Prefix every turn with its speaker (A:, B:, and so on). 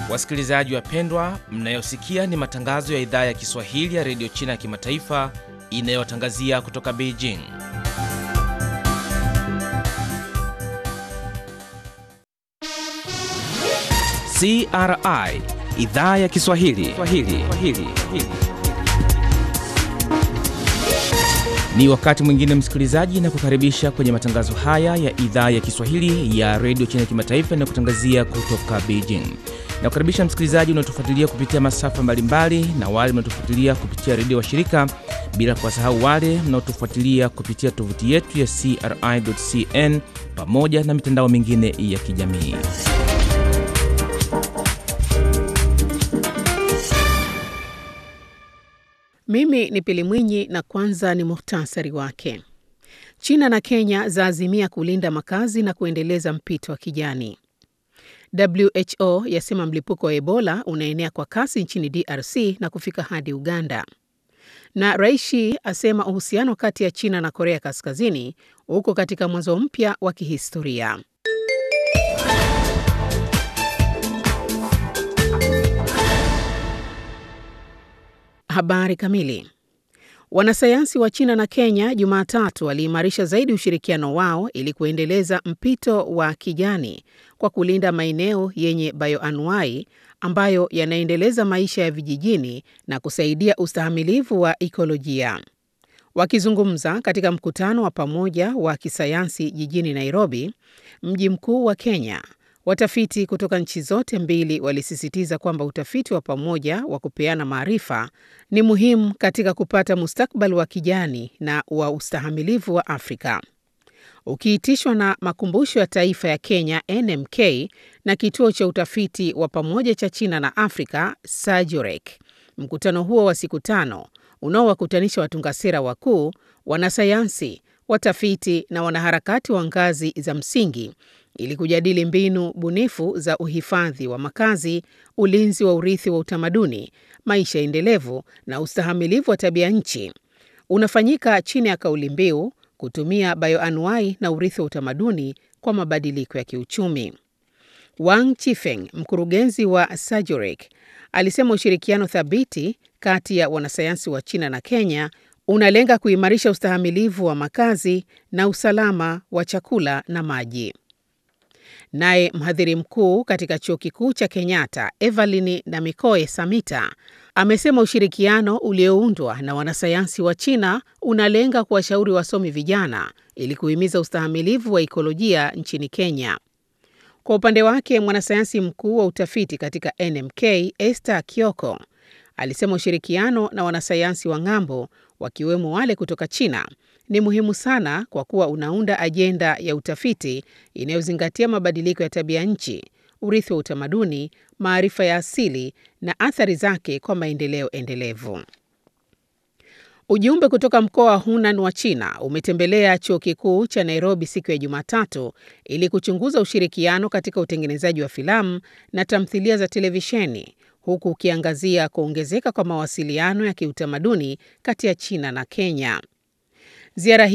A: Wasikilizaji wapendwa, mnayosikia ni matangazo ya idhaa ya Kiswahili ya redio China ya kimataifa inayotangazia kutoka Beijing. CRI idhaa ya Kiswahili Swahili. Swahili. Ni wakati mwingine msikilizaji, na kukaribisha kwenye matangazo haya ya idhaa ya Kiswahili ya redio China ya kimataifa inayokutangazia kutoka Beijing. Na kukaribisha msikilizaji unaotufuatilia kupitia masafa mbalimbali na wale mnaotufuatilia kupitia redio wa shirika, bila kuwasahau wale mnaotufuatilia kupitia tovuti yetu ya CRI.cn pamoja na mitandao mingine ya kijamii.
B: Mimi ni Pili Mwinyi na kwanza ni muhtasari wake. China na Kenya zaazimia kulinda makazi na kuendeleza mpito wa kijani. WHO yasema mlipuko wa Ebola unaenea kwa kasi nchini DRC na kufika hadi Uganda. Na Raishi asema uhusiano kati ya China na Korea Kaskazini uko katika mwanzo mpya wa kihistoria. Habari kamili. Wanasayansi wa China na Kenya Jumatatu waliimarisha zaidi ushirikiano wao ili kuendeleza mpito wa kijani kwa kulinda maeneo yenye bioanuai ambayo yanaendeleza maisha ya vijijini na kusaidia ustahimilivu wa ikolojia. Wakizungumza katika mkutano wa pamoja wa kisayansi jijini Nairobi, mji mkuu wa Kenya, watafiti kutoka nchi zote mbili walisisitiza kwamba utafiti wa pamoja wa kupeana maarifa ni muhimu katika kupata mustakabali wa kijani na wa ustahimilivu wa Afrika. Ukiitishwa na Makumbusho ya Taifa ya Kenya NMK na Kituo cha Utafiti wa Pamoja cha China na Afrika SAGIROC. Mkutano huo wa siku tano unaowakutanisha watunga sera wakuu, wanasayansi, watafiti na wanaharakati wa ngazi za msingi ili kujadili mbinu bunifu za uhifadhi wa makazi, ulinzi wa urithi wa utamaduni, maisha endelevu na ustahamilivu wa tabia nchi, unafanyika chini ya kauli mbiu kutumia bioanuai na urithi wa utamaduni kwa mabadiliko ya kiuchumi. Wang Chifeng, mkurugenzi wa SAGIROC, alisema ushirikiano thabiti kati ya wanasayansi wa China na Kenya unalenga kuimarisha ustahamilivu wa makazi na usalama wa chakula na maji. Naye mhadhiri mkuu katika chuo kikuu cha Kenyatta Evelyn Namikoe Samita amesema ushirikiano ulioundwa na wanasayansi wa China unalenga kuwashauri wasomi vijana ili kuhimiza ustahimilivu wa ikolojia nchini Kenya. Kwa upande wake, mwanasayansi mkuu wa utafiti katika NMK Esther Kioko alisema ushirikiano na wanasayansi wa ng'ambo wakiwemo wale kutoka China ni muhimu sana kwa kuwa unaunda ajenda ya utafiti inayozingatia mabadiliko ya tabia nchi, urithi wa utamaduni, maarifa ya asili na athari zake kwa maendeleo endelevu. Ujumbe kutoka mkoa wa Hunan wa China umetembelea chuo kikuu cha Nairobi siku ya Jumatatu ili kuchunguza ushirikiano katika utengenezaji wa filamu na tamthilia za televisheni huku ukiangazia kuongezeka kwa mawasiliano ya kiutamaduni kati ya China na Kenya. Ziara